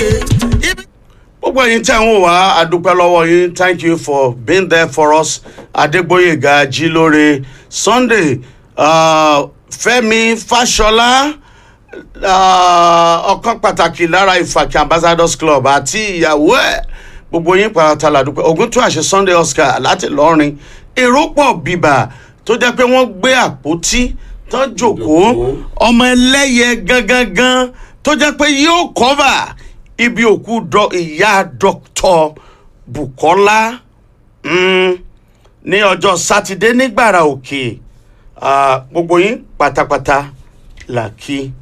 ibi gbogbo ẹ̀yin tẹ́ ń wò wá àdúpẹ́ lọ́wọ́ yín thank you for being there for us adégbóyèga jílóore sunday uh, fẹ́mi fàṣọlá uh, ọ̀kan pàtàkì lára ìfàkì ambassadors club àti ìyàwó ẹ̀ gbogbo yín pàtàkì làdúpẹ́ ogun tún àṣẹ sunday oscar láti lọ́rin èrò pọ̀ bíbà tó jẹ́ pé wọ́n gbé àpótí tán jòkó ọmọ ẹlẹ́yẹ gangan tó jẹ́ pé yóò cover ibi òkú dọ ìyá dr bukola mm, ní ọjọ́ sátidé nígbàrà òkè Ah, gbogbo yín pátápátá là kí